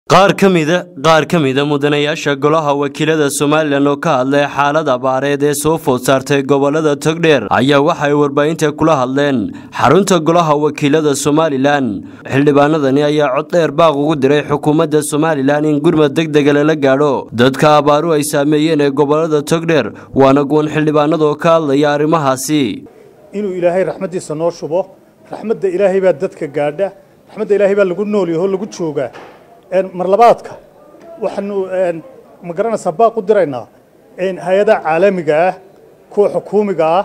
qaar ka mida qaar ka mida mudanayaasha golaha wakiilada somalilan oo ka hadlay xaalad abaareed ee soo food saartay gobolada togdheer ayaa waxay warbaahinta kula hadleen xarunta golaha wakiilada somalilan xildhibaanadani ayaa cod dheer baaq ugu diray xukuumadda somalilan in gurmad degdega lala gaadho dadka abaaru ay saameeyeen ee gobolada togdheer waana guwan xildhibaanada oo ka hadlaya arrimahaasi inuu ilaahay raxmaddiisa noo shubo raxmadda ilaahay baa dadka gaadha raxmadda ilaahay baa lagu noolyaho lagu joogaa marlabaadka waxaanu ma garanaysaa baaq u diraynaa hay-adaha caalamiga ah kuwa xukuumiga ah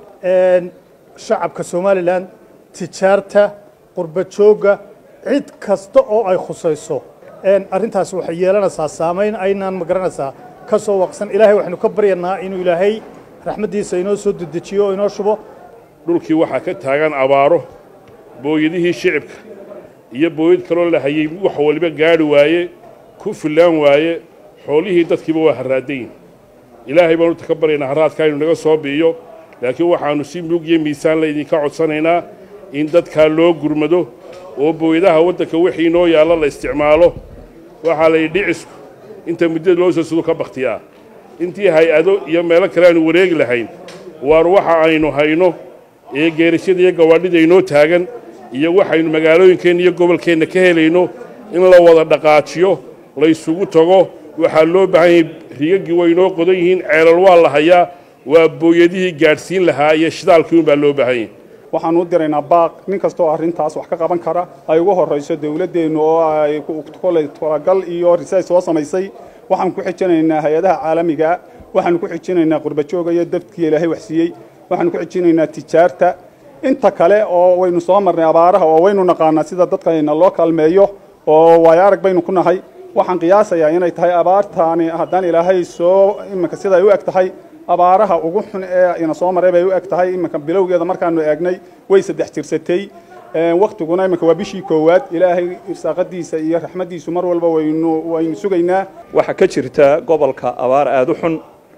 shacabka somalilan tijaarta qurba joogga cid kasta oo ay khusayso arrintaasi waxay yeelanaysaa saamayn aynaan ma garanaysaa ka soo waqsan ilaahay waxaynu ka baryanaa inuu ilaahay raxmaddiisa inoo soo dedejiyo oo inoo shubo dhulkii waxaa ka taagan abaaro booyadihii shicibka iyo booyad kaloo la hayey wax waliba gaadhi waaye ku fillaan waaye xoolihii dadkiiba waa harraadayin ilaahay baanu ka baryaynaa harraadkaa inu naga soo bi'iyo laakiin waxaannu si mug iyo miisaan laydinka codsanaynaa in dadkaa loo gurmado oo booyadaha waddanka wixii noo yaalla la isticmaalo waxaa la yidhi dhicisku inta muddada loo soo sudo ka bakhtiyaa intii hay-ado iyo meelo kale aanu wareegi lahayn waar waxa aynu hayno ee geerashada iyo gawaadhida inoo taagan iyo waxaynu magaalooyinkeenna iyo gobolkeenna ka helayno in la wada dhaqaajiyo laysugu tago waxaa loo baahan yahay rigaggii way inoo qodan yihiin ceelal waa la hayaa waa booyadihii gaadhsiin lahaa iyo shidaalkii unbaa loo baahan yahay waxaan u diraynaa baaq nin kastaoo arrintaas wax ka qaban kara ay ugu horrayso dawladdeennu oo ay koley talagal iyo risays soo samaysay waxaan ku xijinaynaa hay-adaha caalamiga waxaan ku xijinaynaa qurbajooga iyo dadkii ilaahay waxsiiyey waxaan ku xijinaynaa tijaarta inta kale oo waynu soo marnay abaaraha oo waynu naqaanaa sida dadkayna loo kaalmeeyo oo waayo arag baynu ku nahay waxaan qiyaasayaa inay tahay abaartaani haddaan ilaahay soo iminka siday u eg tahay abaaraha ugu xun ee ina soo maray bay u eg tahay iminka bilowgeeda markaanu eegnay way saddex jirsatay waktiguna iminka waa bishii koowaad ilaahay irsaaqadiisa iyo raxmaddiisu mar walba waynu waynu sugaynaa waxaa ka jirta gobolka abaar aada u xun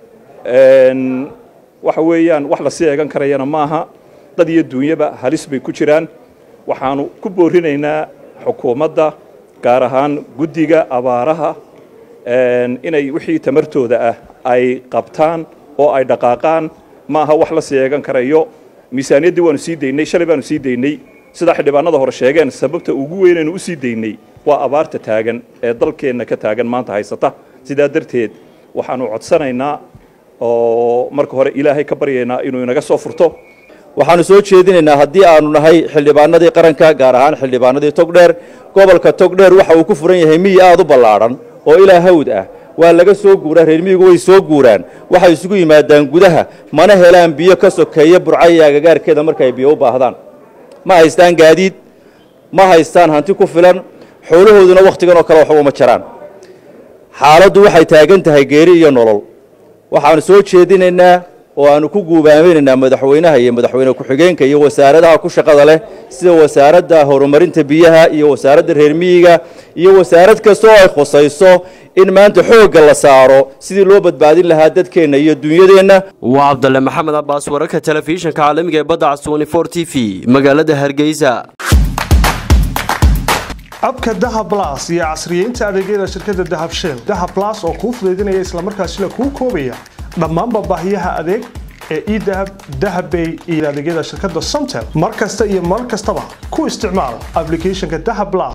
waxa weeyaan wax lasii eegan karayana maaha dad iyo duunyaba halis bay ku jiraan waxaanu ku boorinaynaa xukuumadda gaar ahaan guddiga abaaraha inay wixii tamartooda ah ay qabtaan oo ay dhaqaaqaan ma aha wax la sii eegan karayo miisaaniyaddii waanu sii daynay shalay baanu sii daynay sidaa xildhibaanada hore sheegeen sababta ugu weynaynu u sii daynay waa abaarta taagan ee dalkeenna ka taagan maanta haysata sidaa darteed waxaanu codsanaynaa oo marka hore ilaahay ka baryaynaa inuu inaga soo furto waxaanu soo jeedinaynaa haddii aanu nahay xildhibaanadii qaranka gaar ahaan xildhibaanadii togdheer gobolka togdheer waxa uu ku furan yahay miyi aad u ballaadhan oo ilaa hawd ah waa laga soo guuraa reer miyigu way soo guuraan waxay isugu yimaadaan gudaha mana helaan biyo ka sokeeya burca iyo agagaarkeeda markaay biyo u baahdaan ma haystaan gaadiid ma haystaan hanti ku filan xoolahooduna wakhtigan oo kale waxba uma jaraan xaaladdu waxay taagan tahay geeri iyo nolol waxaanu soo jeedinaynaa oo aanu ku guubaaminaynaa madaxweynaha iyo madaxweyne ku-xigeenka iyo wasaaradaha ku shaqada leh sida wasaaradda horumarinta biyaha iyo wasaaradda reer miyiga iyo wasaarad kasta oo ay khusayso in maanta xoogga la saaro sidii loo badbaadin lahaa dadkeenna iyo dunyadeenna waa cabdalle maxamed cabbaas wararka telefishinka caalamiga ee badda caswani for t v magaalada hargeysa abka dahab las iyo casriyeynta adeegyada shirkadda dahab shell dahab las oo kuu fudaydinaya islamarkaasina kuu koobaya dhammaanba baahiyaha adeeg ee edahab dahabbay iyo adeegyada shirkadda somtel mar kasta iyo mar kastaba ku isticmaal ablicathonka dahab las